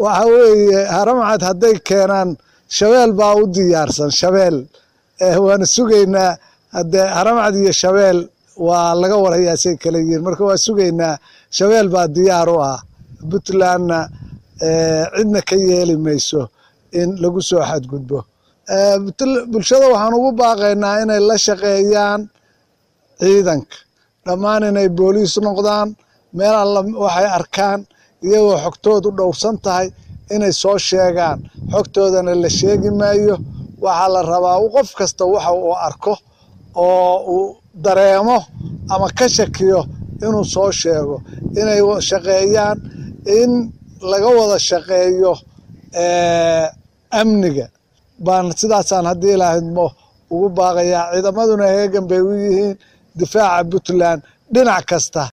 waxa weeye haramcad hadday keenaan shabeel baa u diyaarsan shabeel waana sugaynaa haddee haramcad iyo shabeel waa laga warhayaa say kala yihiin marka waa sugaynaa shabeel baa diyaar u ah puntlandna cidna ka yeeli mayso in lagu soo xadgudbo bulshada waxaan ugu baaqaynaa inay la shaqeeyaan ciidanka dhammaan inay booliis noqdaan meel alla waxay arkaan iyagoo xogtoodu dhowrsan tahay inay soo sheegaan xogtoodana la sheegi maayo waxaa la rabaa qof kasta waxa uu arko oo uu dareemo ama ka shakiyo inuu soo sheego inay shaqeeyaan in laga wada shaqeeyo amniga baan sidaasaan haddii ilaahidmo ugu baaqayaa ciidamaduna heegan bay u yihiin difaaca puntland dhinac kasta